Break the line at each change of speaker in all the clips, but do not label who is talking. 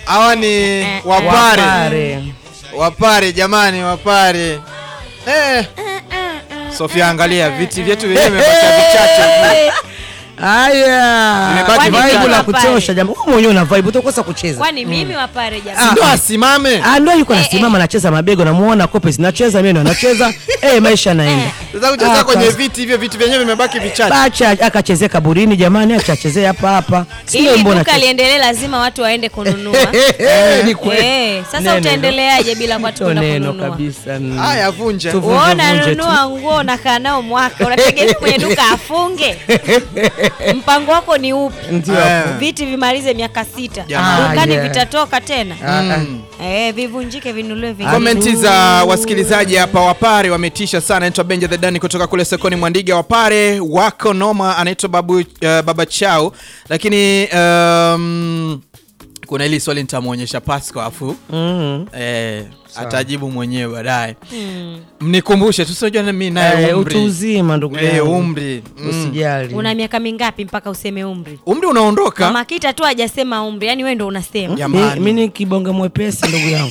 hawa ni wapare
Wapare.
wapare jamani wapare eh. Sofia angalia viti vyetu vyenyewe vimebakia vichache
Haya.
Vimebaki
Vibe
vitatu.
la kutosha jamaa. Wewe mwenyewe una vibe utakosa kucheza.
kwani mimi wapare
Si
jamani
ndo asimame
Ah, ndio yuko anasimama anacheza mabego namuona kope zinacheza mimi ndo anacheza. Eh, maisha yanaenda.
sasa kucheza
Ah,
kwenye
kas-
viti hivyo viti vyenyewe vimebaki vichache
Acha akachezea kaburini jamani, acha achezee hapa hapa. Si
ili
mbona
duka
che-
liendelee lazima watu waende kununua
Eh, ni kweli.
Eh, sasa
Neno.
utaendeleaje bila watu
Sio
kwenda
neno
kununua
kabisa. mm.
haya vunja
Tu-
Wewe
Vunje, vunje
unanunua nguo unakaa nao mwaka unategemea kwenye duka afunge mpango wako ni upi
Ndio
Eh.
hapo.
viti vimalize miaka sita
Jamani.
dukani
Ah, yeah.
vitatoka tena
Mm.
eh, vivunjike vinuliwe vingine
komenti za wasikilizaji hapa wapare wametisha sana anaitwa benja the dani kutoka kule sokoni mwandiga wapare wako noma anaitwa babu uh, baba chao lakini um, kuna hili swali nitamwonyesha pasco afu
Mhm.
eh, atajibu mwenyewe baadaye mnikumbushe tusinajua mi naye
Eh,
umri
utu uzima ndugu
Eh,
yangu.
umri mm.
Usijali.
una miaka mingapi mpaka useme umri
umri unaondoka
mama kita tu hajasema umri yani wewe ndo unasema
Jamani.
Mi ni kibonge mwepesi ndugu yangu.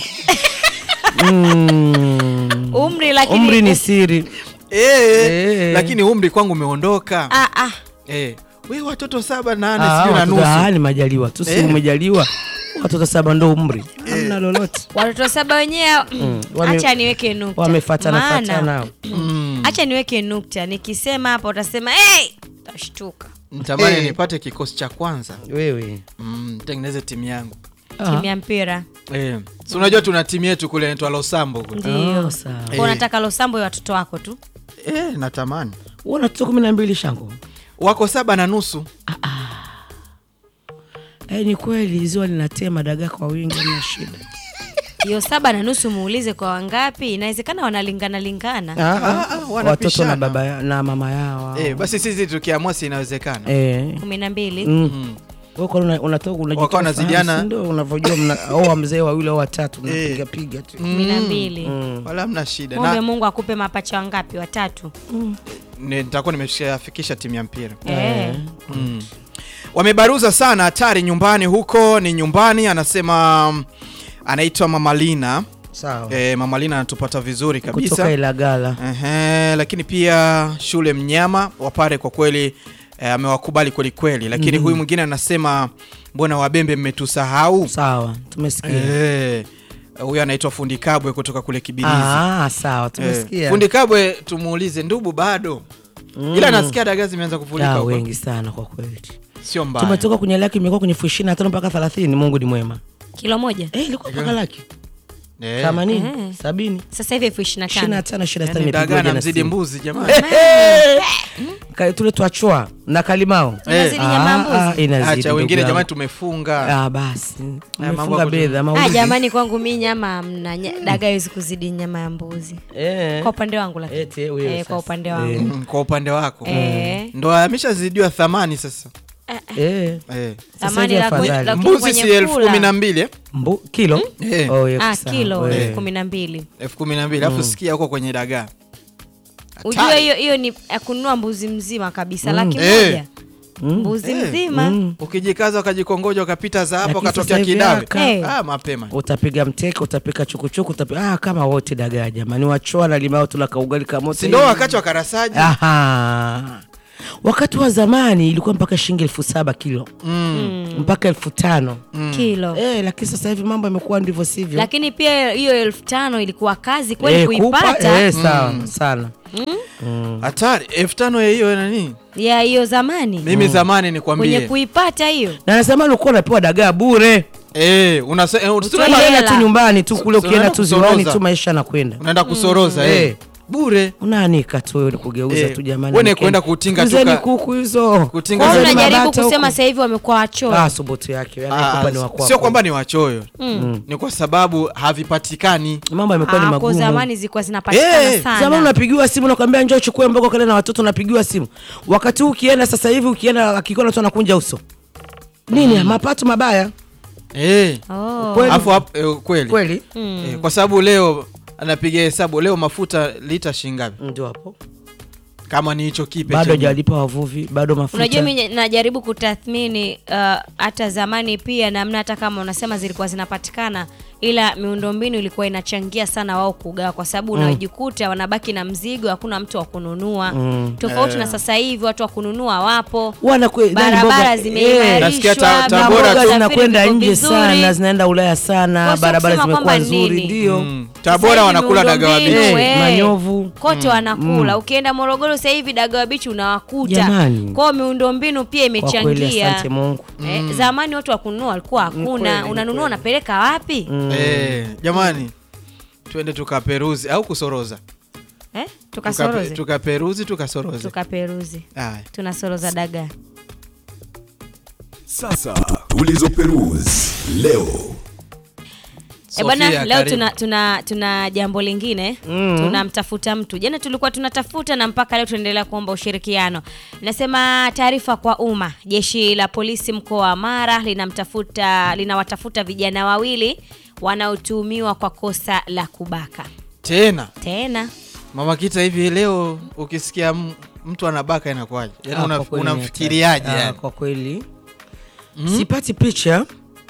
Mm.
umri lakini
Umri ni siri.
eh,
Eh.
lakini umri kwangu umeondoka
ah, ah.
eh, we watoto saba nane
Ah,
sijui na
watoto-
nusu
ah, ni majaliwa tu, si
Eh.
umejaliwa. Watoto saba ndo umri. Hamna lolote.
watoto saba wenyewe
Wame-
acha niweke nukta
Wamefatana
Maana,
fatana.
acha niweke nukta nikisema hapa utasema hey! utashtuka
nitamani
Eh.
nipate kikosi cha kwanza
Wewe.
mm, tengeneze timu yangu
timu ya mpira
eh. si unajua tuna timu yetu kule inaitwa losambo kule
ndio
Oh, sawa.
Kwa unataka losambo ya watoto wako tu
eh, natamani
Una watoto kumi na mbili shango.
wako saba na nusu
Eh, ni kweli ziwa linatema dagaa kwa wingi na shida.
hiyo saba na nusu muulize kwa wangapi inawezekana wanalingana lingana
Ah, ah,
ah,
watoto
wanapishana.
na baba ya- na mama yao.
eh, basi sisi tukiamua si inawezekana
Eh.
kumi na mbili
Mm. Wewe kwa una- unatoka unajitoa
Wakawa wanazidiana.
ufahamu, si ndio unavyojua mna oa mzee wawili au watatu mnapiga piga tu.
kumi na mbili
wala hamna shida
mwombe
na
mungu akupe mapacha wangapi watatu
ni- nitakuwa nimeshafikisha timu ya mpira
Eh.
mm. wamebaruza sana hatari nyumbani huko ni nyumbani anasema mm, anaitwa mamalina
Sawa.
e, mamalina anatupata vizuri
Kutoka
kabisa
Ilagala.
Ehe, lakini pia shule mnyama wapare kwa kweli eh, amewakubali kweli kweli lakini huyu mwingine anasema mbona wabembe mmetusahau
Sawa. Tumesikia.
Eh, huyu anaitwa fundi kabwe kutoka kule kibilizi
Ah, sawa.
Eh,
Tumesikia.
fundi kabwe tumuulize ndubu bado ila nasikia dagaa zimeanza kufurika
Ah,
huko.
wengi sana kwa kweli.
sio mbaya
Tumetoka kwenye laki imekuwa kwenye elfu ishirini na tano mpaka thelathini. Mungu ni mwema.
kilo moja
Eh, ilikuwa mpaka laki
Eh,
themanini, sabini,
sasa hivi elfu ishirini na
ishirini na
tano
tano, ishirini na
yaani
sita
dagaa
nimepigwa
na
jana
mzidi
simu.
mbuzi jamani
Ka- tule twachwa na kalimao
Inazidi nyama ya
Ah,
mbuzi?
ah, inazidi,
acha
ndugu
wengine
yangu.
jamani tumefunga
Ah, basi
mambo
umefunga
yako tu.
bedha
Ah,
maulizi.
jamani kwangu mi nyama hamna Nya- dagaa hawezi kuzidi nyama ya mbuzi
Eh.
kwa upande wangu lakini
Eti, wewe
Eh,
sasa.
kwa upande wangu
Eh.
Mm, kwa upande wako
Eh.
ndo ameshazidiwa thamani sasa
Eh.
eh.
Sasa
Thamani
hivi
la ku-
afadhali.
la- Lakini
mbuzi
kwenye
si elfu
kula.
kumi na mbili eh?
Mbu, kilo
Eh.
Oh, elfu
ah,
sawa.
kilo
Eh.
elfu kumi na mbili
elfu kumi na mbili alafu sikia huko kwenye dagaa
ujue
Hatari.
hiyo hiyo ni ya kununua mbuzi mzima kabisa laki
Eh.
moja mbuzi
Eh.
mzima
ukijikaza ukajikongoja ukapita za hapo
Lakini
ukatokea
sasa hivi
kidawe
aka-
Eh.
ah, mapema
utapiga mteke utapika chukuchuku utapiga, ah, kama wote dagaa jamani wachoa na limao tula kaugali kamoto
si ndo wakati wa karasaji
Aha. wakati wa zamani ilikuwa mpaka shilingi elfu saba kilo
mm.
mpaka elfu tano
kilo
eh, lakini sasa hivi mambo yamekuwa ndivyo sivyo
lakini pia hiyo elfu tano ilikuwa kazi kweli
Eh, kupa,
kuipata
eh, sawa sana
hatari elfu tano ya hiyo nani
ya hiyo zamani
mimi zamani
kwenye
nikwambie
kuipata hiyo
na nasema ulikuwa unapewa dagaa bure
eh, unase- eh,
Utoe
unaenda-
hela.
unaenda tu nyumbani tu kule
So-
ukienda
so
tu
unaenda
ziwani
kusoroza.
tu maisha yanakwenda
unaenda kusoroza eh.
Eh.
bure
unaanika tu wewe kugeuza
Eh,
tu jamani
wewe ni
Mkeni.
kwenda kutinga tu
Kuzeni
ka-
kuku hizo
kutinga
kwao
Kuzeni
Kuzeni
unajaribu
mabata
kusema
huko.
sasa hivi wamekuwa wachoyo
ah, subutu yake yani
Ah,
kupa ni wako
sio kwamba ni wachoyo ni kwa sababu havipatikani
mambo yamekuwa ni
Ah, kwa
magumu
zamani zilikuwa zinapatikana
Eh,
sana
zamani unapigiwa simu nakwambia njoo uchukue mboga kale na watoto unapigiwa simu wakati huu ukienda sasa hivi ukienda akikuona tu anakunja uso nini mapato mabaya
eh.
Oh.
Kweli.
Afu hap- eh, kweli
kweli
eh, kwa sababu leo anapiga hesabu leo mafuta lita shingapi
ndio hapo
kama ni hicho kipe
bado
cha-
hajawalipa wavuvi bado mafuta
Unajua, mimi najaribu kutathmini uh, hata zamani pia namna, hata kama unasema zilikuwa zinapatikana, ila miundombinu ilikuwa inachangia sana wao kugawa, kwa sababu unajikuta wanabaki na mzigo, hakuna mtu wa kununua tofauti na sasa hivi watu wa kununua wapo,
Wana kwe- nani
barabara
mboga- eh,
Nasikia ta-
zimeimarishwa,
Tabora
mboga
tu-
usafiri
zinakwenda
viko
nje
vizuri.
sana zinaenda ulaya sana
Kwa sio
barabara
kusema
zimekuwa
kwamba
nzuri
nini.
ndio
Mm.
Sasa
Tabora
hivi
wanakula dagawa
miundombinu,
bichi.
Eh,
eh,
manyovu.
kote wanakula. Ukienda Morogoro sasa hivi dagawa bichi unawakuta.
Jamani.
Kwao miundombinu pia
kwa kweli
imechangia.
asante mungu
Eh, zamani watu wa kununua walikuwa
kweli,
hakuna,
ni
unanunua
kweli.
unapeleka wapi?
Eh, jamani tuende tukaperuzi au kusoroza
Eh,
Tukape-
tukasoroze
tukaperuzi tukasoroze
tukaperuzi
Haya.
tunasoroza dagaa.
Sasa tulizoperuzi leo.
E bwana,
Sofia,
leo
karibu.
tuna, tuna, tuna jambo lingine tunamtafuta mtu. Jana tulikuwa tunatafuta na mpaka leo tunaendelea kuomba ushirikiano. Nasema taarifa kwa umma, jeshi la polisi mkoa wa Mara linamtafuta linawatafuta vijana wawili wanaotuhumiwa kwa kosa la kubaka.
tena
Tena
mama kita hivi leo ukisikia m- mtu anabaka inakuwaje yaani
Ah,
una-
kwa kweli ni
unamfikiriaje
hatari. Ah,
yani?
kwa kweli sipati picha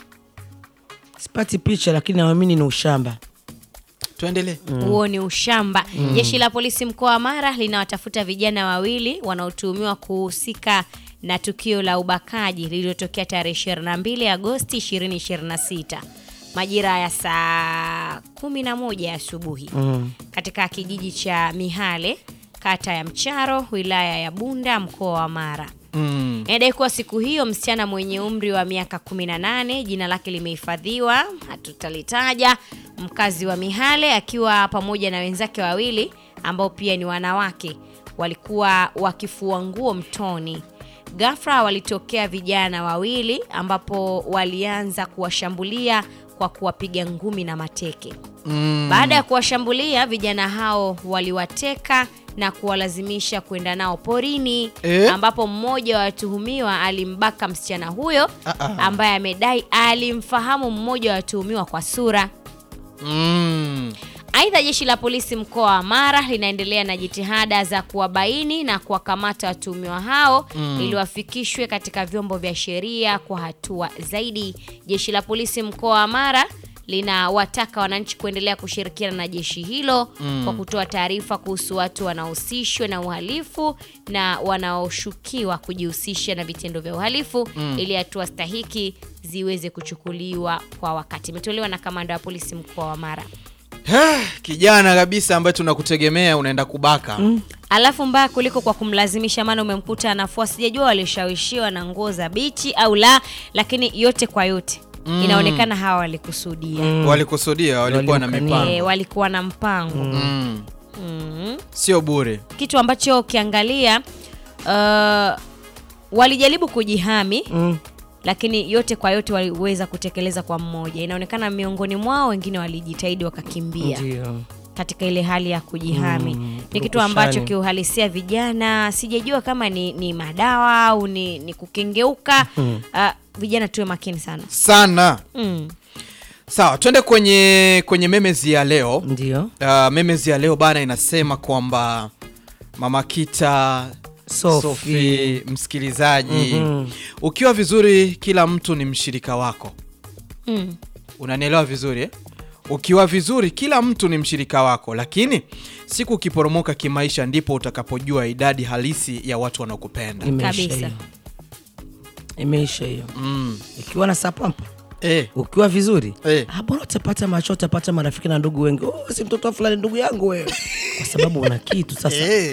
sipati picha lakini naamini ni ushamba
tuendelee
huo ni ushamba. Jeshi la polisi mkoa wa Mara linawatafuta vijana wawili wanaotuhumiwa kuhusika na tukio la ubakaji lililotokea tarehe 22 Agosti 2026 majira ya saa 11 asubuhi katika kijiji cha Mihale kata ya Mcharo wilaya ya Bunda mkoa wa Mara.
mm.
Inadai kuwa siku hiyo msichana mwenye umri wa miaka 18 jina lake limehifadhiwa, hatutalitaja, mkazi wa Mihale akiwa pamoja na wenzake wawili ambao pia ni wanawake walikuwa wakifua nguo mtoni. Ghafla walitokea vijana wawili ambapo walianza kuwashambulia kwa kuwapiga ngumi na mateke.
Mm.
Baada ya kuwashambulia vijana hao waliwateka na kuwalazimisha kwenda nao porini
Eh?
ambapo mmoja wa watuhumiwa alimbaka msichana huyo
Ah, ah.
ambaye amedai alimfahamu mmoja wa watuhumiwa kwa sura.
Mm.
Aidha, jeshi la polisi mkoa wa Mara linaendelea na jitihada za kuwabaini na kuwakamata watuhumiwa hao ili wafikishwe katika vyombo vya sheria kwa hatua zaidi. Jeshi la polisi mkoa wa Mara linawataka wananchi kuendelea kushirikiana na jeshi hilo kwa kutoa taarifa kuhusu watu wanaohusishwa na uhalifu na wanaoshukiwa kujihusisha na vitendo vya uhalifu ili hatua stahiki ziweze kuchukuliwa kwa wakati. Imetolewa na kamanda wa polisi mkoa wa Mara.
kijana kabisa ambaye tunakutegemea unaenda kubaka
Alafu mbaya kuliko kwa kumlazimisha, maana umemkuta anafua. Sijajua walishawishiwa na nguo za bichi au la, lakini yote kwa yote inaonekana hawa walikusudia
walikusudia walikuwa na
Walimkania.
mipango
e, walikuwa na mpango
mm.
mm.
sio bure
kitu ambacho ukiangalia uh, walijaribu kujihami
Mm.
lakini yote kwa yote waliweza kutekeleza kwa mmoja. Inaonekana miongoni mwao wengine walijitahidi wakakimbia
ndio
katika ile hali ya kujihami
Mm,
ni kitu
purukushani.
ambacho kiuhalisia vijana sijajua kama ni, ni madawa au ni, ni kukengeuka uh, vijana tuwe makini sana
sana
mm.
sawa twende kwenye kwenye memezi ya leo
ndio
uh, memezi ya leo bana inasema kwamba mama kita
Sophie.
Sophie, msikilizaji
Mhm.
ukiwa vizuri kila mtu ni mshirika wako
Mm.
unanielewa vizuri eh? ukiwa vizuri kila mtu ni mshirika wako lakini siku ukiporomoka kimaisha ndipo utakapojua idadi halisi ya watu wanaokupenda
imeisha
Kabisa.
hiyo imeisha hiyo
mm.
ikiwa na sapampa
eh,
ukiwa vizuri
Eh.
ah, bora utapata macho utapata marafiki na ndugu wengi oh, si mtoto wa fulani ndugu yangu wewe kwa sababu una kitu sasa
eh.